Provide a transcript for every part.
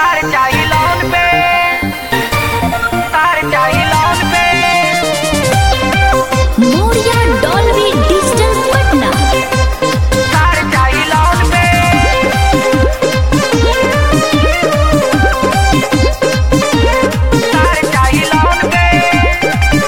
तार चाही लोन पे तार चाही लोन पे मोरिया डॉल्बी डिजिटल पटना तार चाही लोन पे तार चाही लोन पे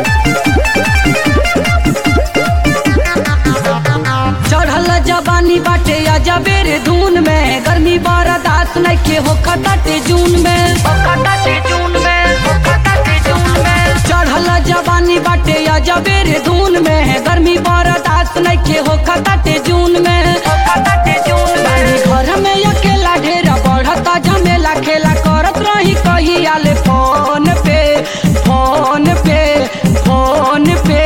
चढ़ल जवानी बाटे अजबेर धून में गर्मी बर्दाश्त नइखे हो खटाटे जून में ओखता ते जून में ओखता ते जून में चढ़ल जवानी बाटे अजबेर धून में गर्मी बर्दाश्त नइखे हो खटाटे जून में ओखता ते जून बानी में घर में अकेला ढेरा बढ़ता झमेला खेला करत रही कही आले फोन पे फोन पे फोन पे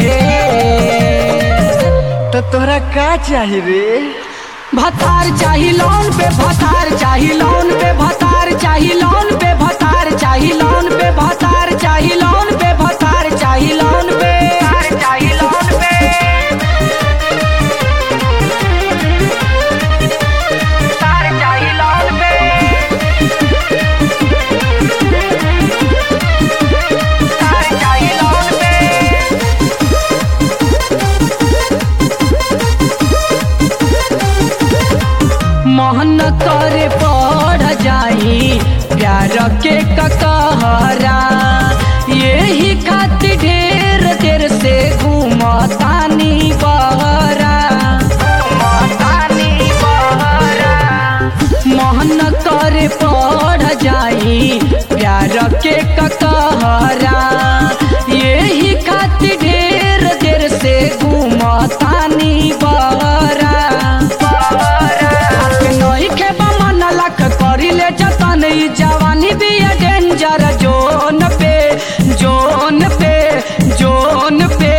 तो तोहरा का चाही रे भतार चाही लोन पे भतार चाही लोन पे भतार चाही लोन पे भतार चाही लोन पे भतार चाही लोन पे भतार चाही लोन पे तार चाही लोन पे तार चाही लोन पे तार चाही लोन पे मोहन करे पढ़ जाई प्यार के ककहरा यही खातिर ढेर देर से घूमतानी बहरा मतानी बहरा मोहन करे पढ़ जाई प्यार के ककहरा यही खातिर ढेर देर से घूमतानी बहरा हाथ नइखे बा मन लख करिले जतन ई जवानी भी डेंजर जोन पे जोन पे जोन पे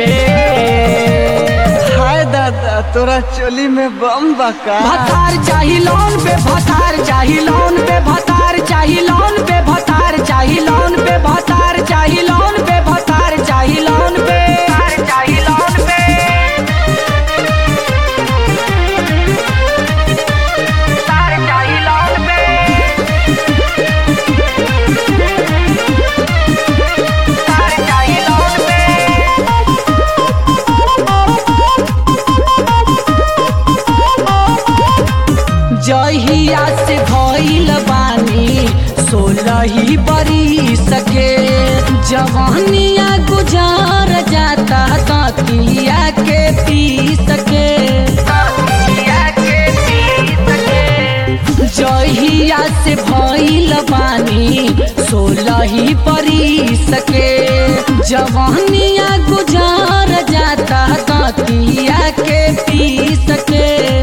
हाय दादा तोरा चोली में बम बका भतार चाही लोन पे भतार चाही लोन पे भतार चाही लोन पे भतार चाही लोन पे भतार चाही लोन पे भतार चाही लोन पे तार चाही लोन पे तार चाही लोन पे तार चाही लोन पे जहिया से भइल बानी सोलही बरी सके जवानिया गुजार जाता तकिया के पी सके पिया के पी सके जहिया से भइल बानी सोलही परी सके जवानिया गुजार जाता तकिया के पी सके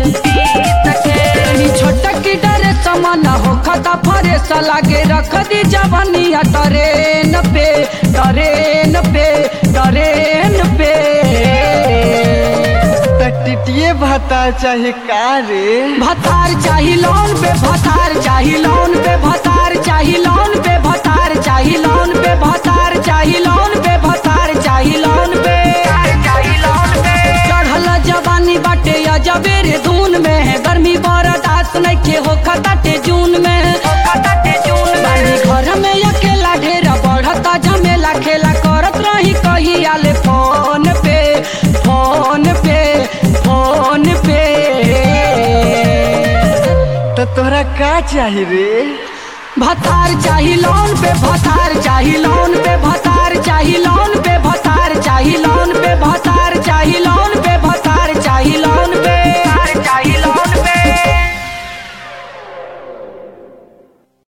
तनी छोटक की डरे समान हो खता फरे लागे रख दी जवानिया ट्रेन पे ट्रेन पे ट्रेन पे तो टिटिए भाता चाही का रे भतार चाही लोन पे भतार चाही लोन पे भतार चाही लोन पे भतार चाही लोन पे भतार चाही लोन पे भतार चाही लोन पे तार चाही लोन पे चढ़ल जवानी बाटे अजबेर धून में गर्मी बर्दाश्त नइखे हो खताटे जून में ओखता ते जून बानी में घर में अकेला ढेरा बढ़ता झमेला खेला करत रही कही आले फोन पे फोन पे फोन पे तो तोहरा का चाही रे भतार चाही लोन पे भतार